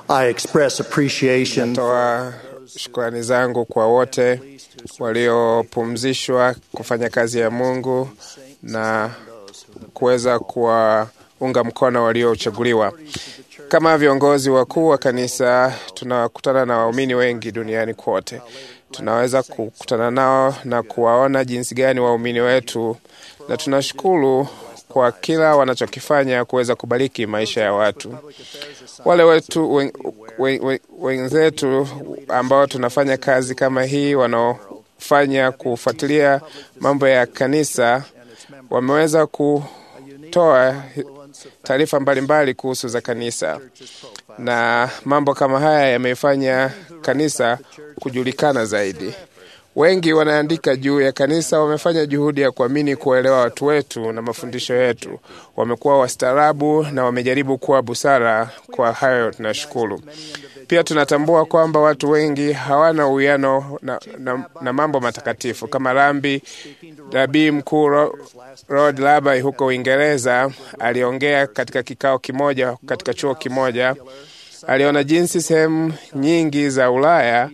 I express appreciation Natoa shukrani zangu kwa wote waliopumzishwa kufanya kazi ya Mungu na kuweza kuwaunga mkono waliochaguliwa. Kama viongozi wakuu wa kanisa, tunakutana na waumini wengi duniani kote. Tunaweza kukutana nao na kuwaona jinsi gani waumini wetu, na tunashukuru kwa kila wanachokifanya kuweza kubariki maisha ya watu. Wale wetu wen- wen- wen- wenzetu ambao tunafanya kazi kama hii, wanaofanya kufuatilia mambo ya kanisa, wameweza kutoa taarifa mbalimbali kuhusu za kanisa, na mambo kama haya yameifanya kanisa kujulikana zaidi. Wengi wanaandika juu ya kanisa, wamefanya juhudi ya kuamini kuwaelewa watu wetu na mafundisho yetu. Wamekuwa wastaarabu na wamejaribu kuwa busara. Kwa hayo tunashukuru. Pia tunatambua kwamba watu wengi hawana uwiano na, na, na mambo matakatifu kama rambi. Nabii mkuu Ro- Rod Laby huko Uingereza aliongea katika kikao kimoja katika chuo kimoja. Aliona jinsi sehemu nyingi za Ulaya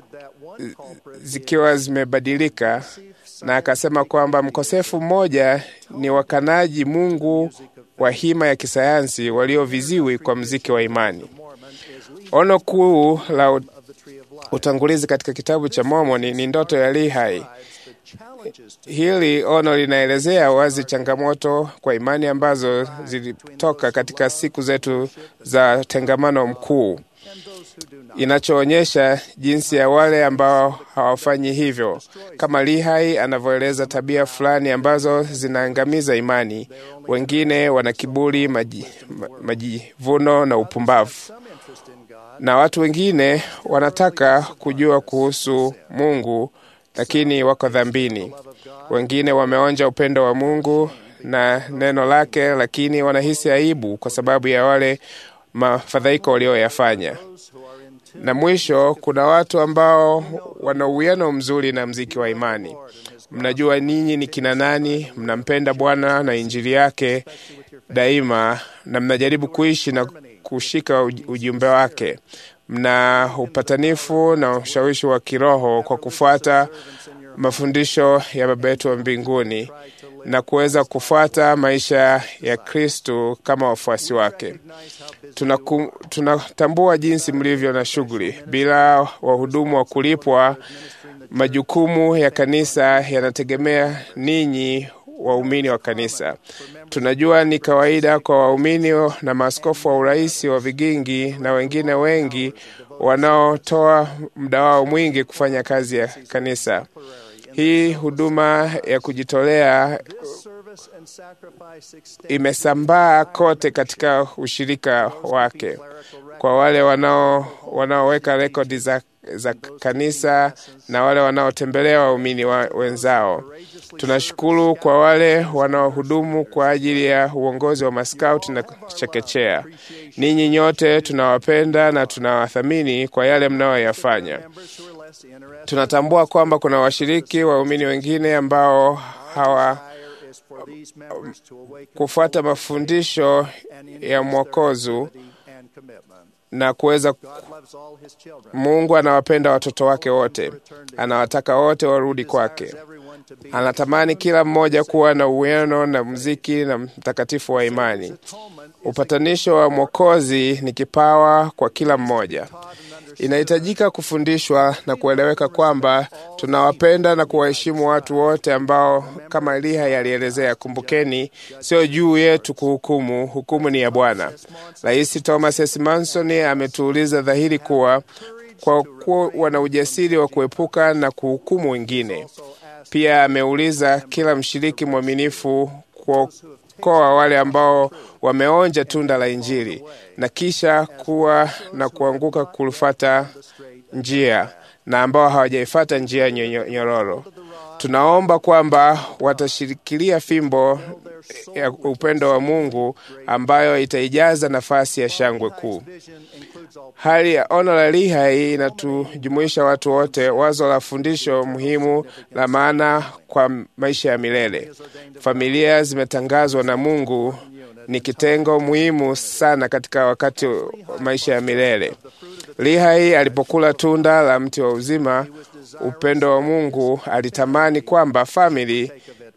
zikiwa zimebadilika na akasema kwamba mkosefu mmoja ni wakanaji Mungu wa hima ya kisayansi walioviziwi kwa mziki wa imani. Ono kuu la u- utangulizi katika kitabu cha Mormoni ni ndoto ya Lehi. Hili ono linaelezea wazi changamoto kwa imani ambazo zilitoka katika siku zetu za tengamano mkuu inachoonyesha jinsi ya wale ambao hawafanyi hivyo, kama Lihai anavyoeleza tabia fulani ambazo zinaangamiza imani. Wengine wana kiburi, maji- ma- majivuno na upumbavu, na watu wengine wanataka kujua kuhusu Mungu lakini wako dhambini. Wengine wameonja upendo wa Mungu na neno lake, lakini wanahisi aibu kwa sababu ya wale mafadhaiko walioyafanya na mwisho kuna watu ambao wana uwiano mzuri na mziki wa imani. Mnajua ninyi ni kina nani, mnampenda Bwana na injili yake daima, na mnajaribu kuishi na kushika uj- ujumbe wake. Mna upatanifu na ushawishi wa kiroho kwa kufuata mafundisho ya Baba yetu wa mbinguni na kuweza kufuata maisha ya Kristu kama wafuasi wake. Tunaku- tunatambua jinsi mlivyo na shughuli. Bila wahudumu wa kulipwa, majukumu ya kanisa yanategemea ninyi waumini wa kanisa. Tunajua ni kawaida kwa waumini na maaskofu wa urais wa vigingi na wengine wengi wanaotoa muda wao mwingi kufanya kazi ya kanisa. Hii huduma ya kujitolea imesambaa kote katika ushirika wake kwa wale wanao wanaoweka rekodi za, za kanisa na wale wanaotembelea waumini wa, wenzao. Tunashukuru kwa wale wanaohudumu kwa ajili ya uongozi wa maskauti na chekechea. Ninyi nyote tunawapenda na tunawathamini kwa yale mnayoyafanya. Tunatambua kwamba kuna washiriki waumini wengine ambao hawa kufuata mafundisho ya mwokozu na kuweza Mungu anawapenda watoto wake wote, anawataka wote warudi kwake. Anatamani kila mmoja kuwa na uwiano na mziki na mtakatifu wa imani. Upatanisho wa Mwokozi ni kipawa kwa kila mmoja. Inahitajika kufundishwa na kueleweka kwamba tunawapenda na kuwaheshimu watu wote ambao, kama Eliya alielezea, kumbukeni, sio juu yetu kuhukumu, hukumu ni ya Bwana. Rais Thomas S. Manson ametuuliza dhahiri kuwa kwa kuwa wana ujasiri wa kuepuka na kuhukumu wengine. Pia ameuliza kila mshiriki mwaminifu kuokoa wale ambao wameonja tunda la Injili na kisha kuwa na kuanguka kulufata njia na ambao hawajaifata njia nyo- nyororo. Tunaomba kwamba watashikilia fimbo ya upendo wa Mungu ambayo itaijaza nafasi ya shangwe kuu. Hali ya ono la Lehi inatujumuisha watu wote, wazo la fundisho muhimu la maana kwa maisha ya milele. Familia zimetangazwa na Mungu ni kitengo muhimu sana katika wakati wa maisha ya milele. Lihai alipokula tunda la mti wa uzima, upendo wa Mungu, alitamani kwamba famili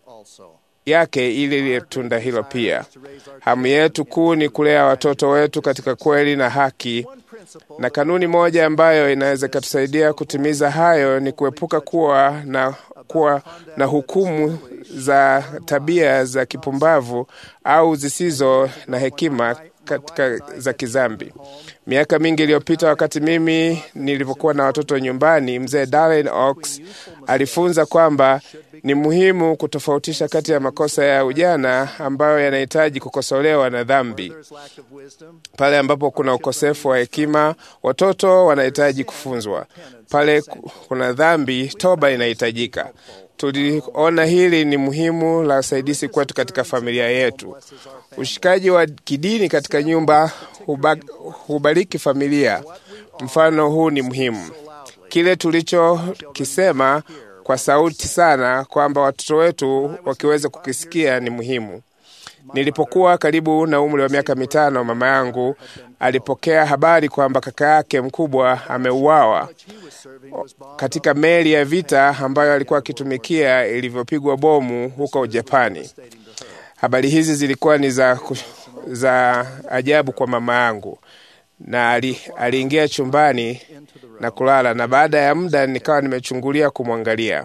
yake ili lile tunda hilo pia. Hamu yetu kuu ni kulea watoto wetu katika kweli na haki, na kanuni moja ambayo inaweza ikatusaidia kutimiza hayo ni kuepuka kuwa na, kuwa na hukumu za tabia za kipumbavu au zisizo na hekima katika za kizambi. Miaka mingi iliyopita, wakati mimi nilivyokuwa na watoto nyumbani, mzee Darren Oaks alifunza kwamba ni muhimu kutofautisha kati ya makosa ya ujana ambayo yanahitaji kukosolewa na dhambi. Pale ambapo kuna ukosefu wa hekima, watoto wanahitaji kufunzwa. Pale kuna dhambi, toba inahitajika. Tuliona hili ni muhimu la usaidizi kwetu katika familia yetu. Ushikaji wa kidini katika nyumba huba, hubariki familia. Mfano huu ni muhimu. Kile tulichokisema kwa sauti sana kwamba watoto wetu wakiweza kukisikia ni muhimu. Nilipokuwa karibu na umri wa miaka mitano, mama yangu alipokea habari kwamba kaka yake mkubwa ameuawa katika meli ya vita ambayo alikuwa akitumikia ilivyopigwa bomu huko Japani. Habari hizi zilikuwa ni za, za ajabu kwa mama yangu, na ali, aliingia chumbani na kulala, na baada ya muda nikawa nimechungulia kumwangalia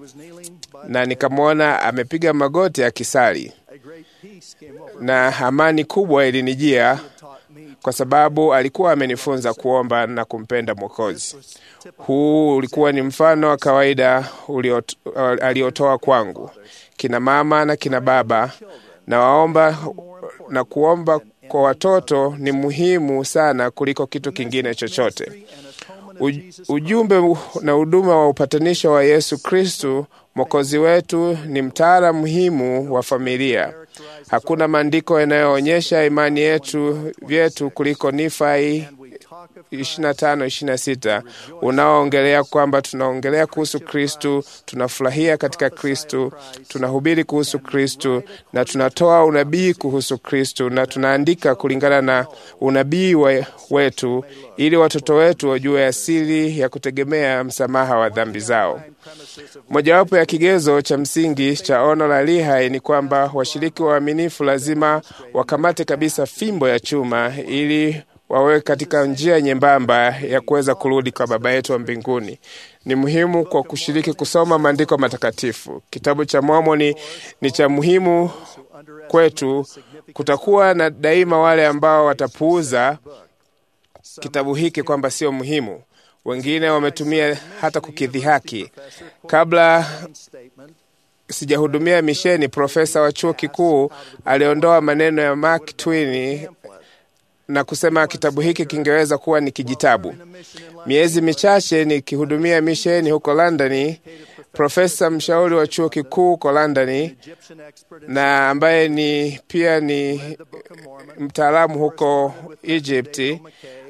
na nikamwona amepiga magoti akisali, na amani kubwa ilinijia kwa sababu alikuwa amenifunza kuomba na kumpenda Mwokozi. Huu ulikuwa ni mfano wa kawaida aliotoa kwangu. Kina mama na kina baba, na waomba na kuomba kwa watoto ni muhimu sana kuliko kitu kingine chochote. Ujumbe na huduma wa upatanisho wa Yesu Kristu Mwokozi wetu ni mtaala muhimu wa familia. Hakuna maandiko yanayoonyesha imani yetu vyetu kuliko Nifai 25:26 unaoongelea kwamba tunaongelea kuhusu Kristu, tunafurahia katika Kristu, tunahubiri kuhusu Kristu na tunatoa unabii kuhusu Kristu na tunaandika kulingana na unabii we, wetu ili watoto wetu wajue asili ya kutegemea msamaha wa dhambi zao. Mojawapo ya kigezo cha msingi cha ono la Lihai ni kwamba washiriki waaminifu lazima wakamate kabisa fimbo ya chuma ili wawe katika njia nyembamba ya kuweza kurudi kwa Baba yetu wa mbinguni. Ni muhimu kwa kushiriki kusoma maandiko matakatifu. Kitabu cha Mormoni ni cha muhimu kwetu. Kutakuwa na daima wale ambao watapuuza kitabu hiki kwamba sio muhimu. Wengine wametumia hata kukidhihaki. Kabla sijahudumia misheni, profesa wa chuo kikuu aliondoa maneno ya Mark Twain na kusema kitabu hiki kingeweza kuwa ni kijitabu. Miezi michache nikihudumia misheni huko Londoni, profesa mshauri wa chuo kikuu huko Londoni na ambaye ni pia ni mtaalamu huko Egypti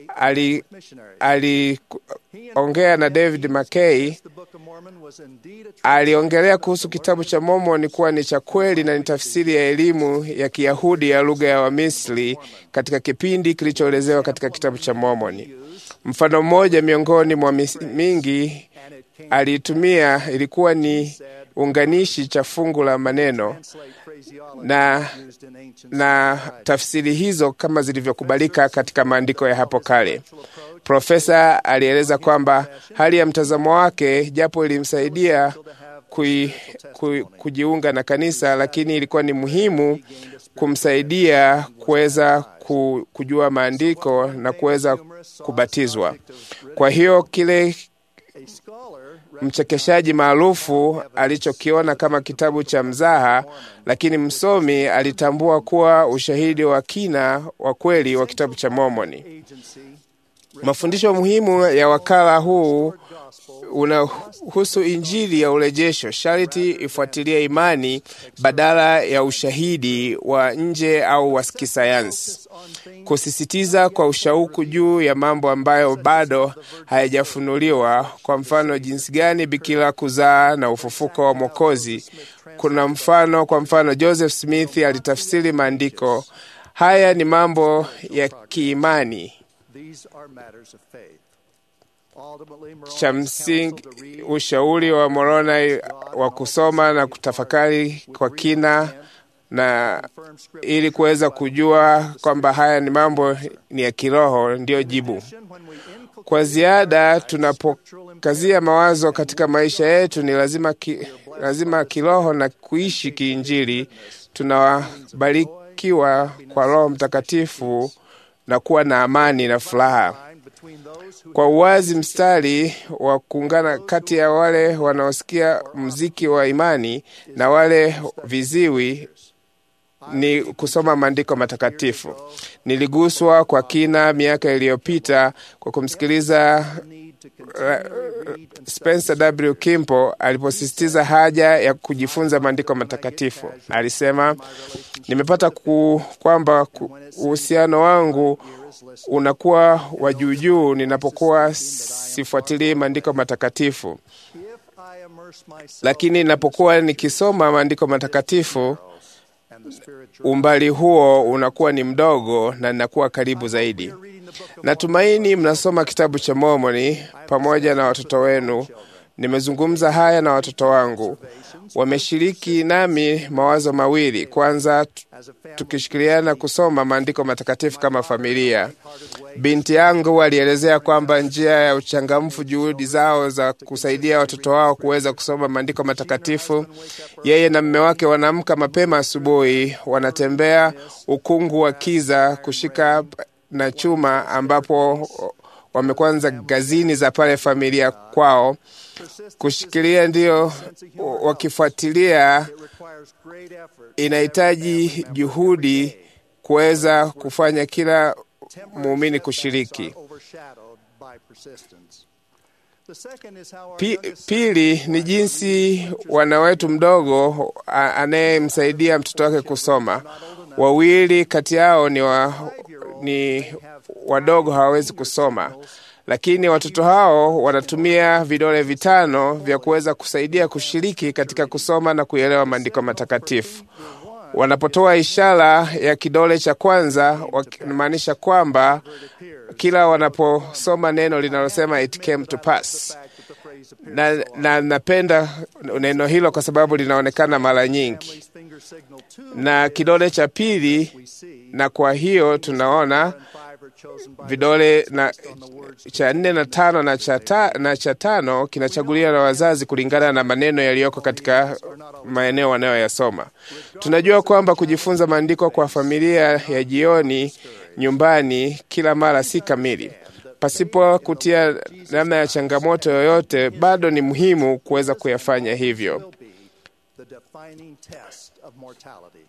aliongea ali na David McKay. Aliongelea kuhusu kitabu cha Mormoni kuwa ni cha kweli na ni tafsiri ya elimu ya Kiyahudi ya lugha ya Wamisri katika kipindi kilichoelezewa katika kitabu cha Mormoni. Mfano mmoja miongoni mwa mingi aliitumia ilikuwa ni unganishi cha fungu la maneno na, na tafsiri hizo kama zilivyokubalika katika maandiko ya hapo kale. Profesa alieleza kwamba hali ya mtazamo wake, japo ilimsaidia kui, kui, kujiunga na kanisa, lakini ilikuwa ni muhimu kumsaidia kuweza kujua maandiko na kuweza kubatizwa. Kwa hiyo kile mchekeshaji maarufu alichokiona kama kitabu cha mzaha, lakini msomi alitambua kuwa ushahidi wa kina wa kweli wa kitabu cha Mormoni. Mafundisho muhimu ya wakala huu unahusu Injili ya urejesho. Sharti ifuatilie imani badala ya ushahidi wa nje au wa kisayansi, kusisitiza kwa ushauku juu ya mambo ambayo bado hayajafunuliwa. Kwa mfano, jinsi gani bikira kuzaa na ufufuko wa Mwokozi. Kuna mfano, kwa mfano, Joseph Smith alitafsiri maandiko Haya ni mambo ya kiimani. These are matters of faith. Ultimately, Moroni Cha is msingi, counseled to read ushauri wa Moroni wa kusoma na kutafakari kwa kina na firm scripture. ili kuweza kujua kwamba haya ni mambo ni ya kiroho, ndiyo jibu. When we inculcate Kwa ziada, tunapokazia mawazo katika maisha yetu, ni lazima, ki, lazima kiroho na kuishi kiinjili. Tunabarikiwa kwa Roho Mtakatifu na kuwa na amani na furaha. line between those who Kwa uwazi, mstari wa kuungana kati ya wale wanaosikia mziki wa imani na wale viziwi ni kusoma maandiko matakatifu. Niliguswa kwa kina miaka iliyopita kwa kumsikiliza need to uh, continually read and Spencer W. Kimpo aliposisitiza haja ya kujifunza maandiko matakatifu. Alisema, nimepata ku, kwamba ku- uhusiano wangu unakuwa wa juujuu ninapokuwa sifuatilii maandiko matakatifu, if I immerse myself lakini ninapokuwa nikisoma maandiko matakatifu and the spiritual umbali huo unakuwa ni mdogo na ninakuwa karibu zaidi. reading the book of Natumaini mnasoma kitabu cha Mormoni pamoja na watoto wenu. Nimezungumza haya na watoto wangu, wameshiriki nami mawazo mawili. Kwanza, tu- as a family tukishirikiana kusoma maandiko matakatifu kama familia. Binti yangu alielezea kwamba njia ya uchangamfu juhudi zao za kusaidia watoto wao kuweza kusoma maandiko matakatifu. Yeye na mme wake wanaamka mapema asubuhi, wanatembea ukungu wa kiza kushika na chuma ambapo wamekwanza gazini za pale familia kwao kushikilia, ndio wakifuatilia. requires great effort Inahitaji juhudi kuweza kufanya kila muumini kushiriki. overshadowed by persistence. The second is how our Pi, youngest pili ni jinsi wana wetu mdogo a- anayemsaidia mtoto wake kusoma. Wawili kati yao ni, wa, ni wadogo, hawawezi kusoma, lakini watoto hao wanatumia vidole vitano vya kuweza kusaidia kushiriki katika kusoma na kuelewa maandiko matakatifu. Wanapotoa ishara ya kidole cha kwanza, wakimaanisha kwamba kila wanaposoma neno linalosema it came to pass fact that the phrase na, na napenda neno hilo kwa sababu linaonekana mara nyingi, appears finger signal two na kidole cha pili, we see na kwa hiyo tunaona and five are chosen by vidole na cha nne na tano na cha, ta, na cha tano kinachaguliwa na wazazi kulingana na maneno yaliyoko katika maeneo wanayoyasoma. Tunajua kwamba kujifunza maandiko kwa familia ya jioni nyumbani kila mara si kamili. Pasipo kutia namna ya changamoto yoyote, bado ni muhimu kuweza kuyafanya hivyo. will be the defining test of mortality.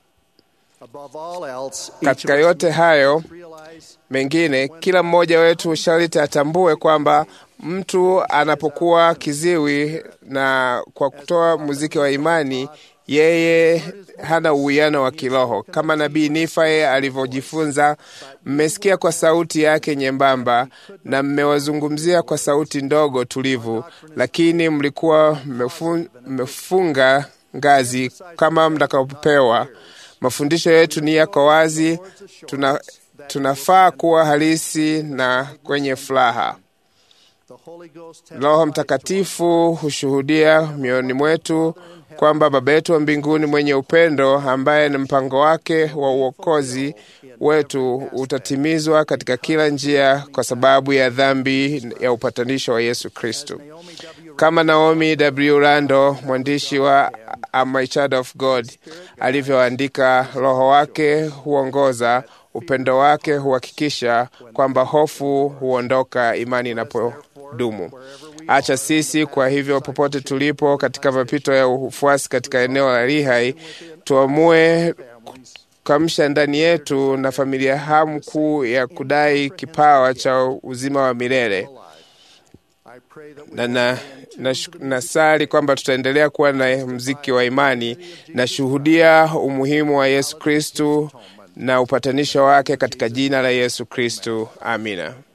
Above all else, each Katika of us yote hayo realize mengine, kila mmoja wetu sharti atambue kwamba mtu anapokuwa kiziwi na kwa kutoa muziki wa imani, yeye hana uwiano wa kiroho kama nabii Nifae alivyojifunza. Mmesikia kwa sauti yake nyembamba na mmewazungumzia kwa sauti ndogo tulivu, lakini mlikuwa mmefun- mmefunga ngazi kama mtakapopewa. Mafundisho yetu ni yako wazi, tuna, tunafaa kuwa halisi na kwenye furaha. the Holy Ghost Roho Mtakatifu hushuhudia mioyoni mwetu kwamba Baba yetu wa mbinguni mwenye upendo, ambaye ni mpango wake wa uokozi wetu utatimizwa katika kila njia kwa sababu ya dhambi ya upatanisho wa Yesu Kristo. Kama Naomi W. Rando, mwandishi wa Am I Child of God, alivyoandika, Roho wake huongoza, upendo wake huhakikisha kwamba hofu huondoka, imani inapodumu. Acha sisi kwa hivyo, popote tulipo katika mapito ya ufuasi katika eneo la Lihai, tuamue kuamsha ndani yetu na familia hamu kuu ya kudai kipawa cha uzima wa milele I pray that we na, na, na, nasali kwamba tutaendelea kuwa na mziki wa imani na shuhudia umuhimu wa Yesu Kristu na upatanisho wake katika jina la Yesu Kristu. Amina.